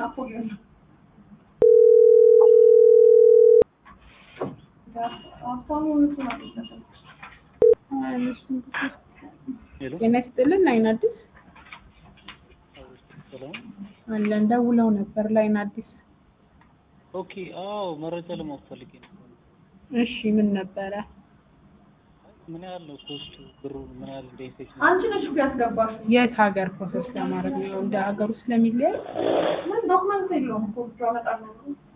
ናፖሊዮን ነው። ሀብታሙ እውነቱን አልመሰለኝም። ሄሎ ጤና ይስጥልን ላይን አዲስ ሰላም። አለን ደውለው ነበር ላይን አዲስ ኦኬ አዎ፣ መረጃ ለማወቅ ፈልጌ ነው። እሺ ምን ነበረ ምን ያህል ነው ኮስቱ? ብሩ ምን ያህል እንደ አንቺ ነሽ እኮ ያስገባሽው። የት ሀገር ፕሮሰስ ለማድረግ ነው እንደ ሀገሩ ስለሚለያይ ምን ዶክመንት የለውም እኮ ብቻ አመጣለሁ።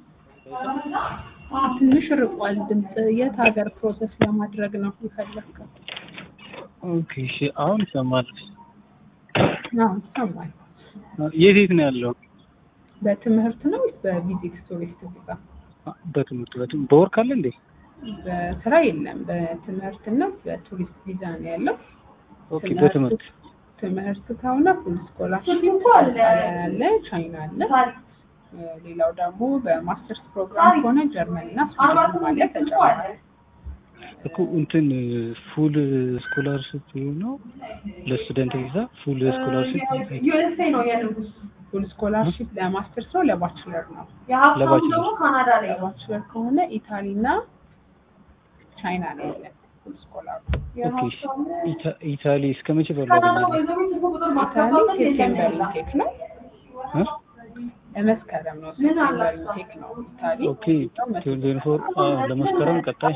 ትንሽ ርቋል ድምፅ የት ሀገር ፕሮሰስ ለማድረግ ነው የፈለግከው ኦኬ እሺ፣ አሁን ይሰማል። አዎ ይሰማል የት የት ነው ያለው? በትምህርት ነው ወይስ በቪዚት ቱሪስት ቪዛ በትምህርት በትምህርት በወር ካለ እንዴ? በስራ የለም በትምህርትና በቱሪስት ቪዛ ነው ያለው ኦኬ በትምህርት ትምህርት ከሆነ ፉል ስኮላርሽፕ እኮ አለ። አለ ቻይና አለ ሌላው ደግሞ በማስተርስ ፕሮግራም ከሆነ ጀርመን እና ስዊድን አለ ተጨማሪ እኮ እንትን ፉል ስኮላርሽፕ ነው ለስቱደንት ቪዛ ፉል ስኮላርሽፕ ዩኤስኤ ነው የንጉስ። ፉል ስኮላርሽፕ ለማስተርስ ነው ለባችለር ነው የሀብታሙ ለባችለር። ደግሞ ካናዳ ላይ ነው። ለባችለር ከሆነ ኢታሊ እና ቻይና ነው ያለ ፉል ስኮላር ኦኬ እሺ። ኢታ- ኢታሊ እስከ መቼ ባለው ካናዳ አገኛለሁ? ወይዘሮ ስልክ ቁጥር ኢታሊ ማስገባት ሴፕቴምበር የለም ኢንቴክ ነው እ? ለመስከረም ነው ምን ሴፕቴምበር አላቸው? ኢንቴክ ነው ኢታሊ ኦኬ ቴሌፎን ፎር ለመስከረም ቀጣይ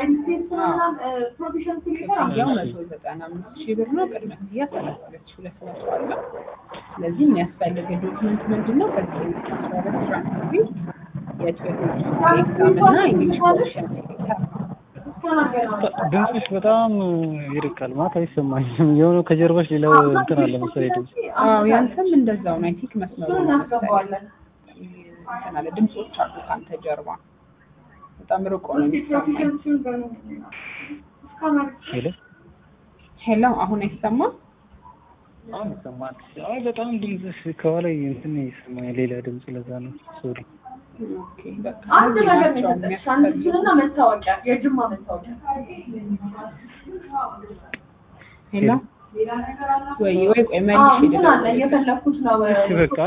ክፍያው መቶ ዘጠና አምስት ሺህ ብር ነው። ቅድመ ክፍያ ሰላሳ ሁለት ሺህ ሁለት መቶ አለው። ስለዚህ የሚያስፈልግ ዶክመንት ምንድን ነው? ከዚህ አስራ ሁለት ትራንስክሪፕት የትዌልቭ ኤግዛም እና ኢንግሊሽ ፖርሽን ሴክተር ነው። ድምፅሽ በጣም ይርቃል ማለት አይሰማኝም። የሆነ ከጀርባሽ ሌላው እንትን አለ መሰለኝ ድምፅ። አዎ ያንተም እንደዛው ነው። አይ ቲንክ መስመሩ እሱን ነው እናስገባዋለን። መሰለኝ። እንትን አለ ድምፆች አሉ ከአንተ ጀርባ በጣም ርቆ ነው የሚሰማኝ። ሄሎ ሄሎ አሁን አይሰማም? አሁን ይሰማል። አይ በጣም ድምፅሽ ከኋላ እንትን ይሰማኛል፣ ሌላ ድምፅ። ለዛ ነው ሶሪ። ኦኬ በቃ አንድ እነዚህ ነገር ናቸው ነው የሰጠሽ፣ የሚያስፈልጉ አንድችንና መታወቂያ፣ የጅማ መታወቂያ። ሄሎ ወይ ወይ ቆይ መልሽ አዎ፣ እንትን አለ እየፈለኩት ነው። እሺ በቃ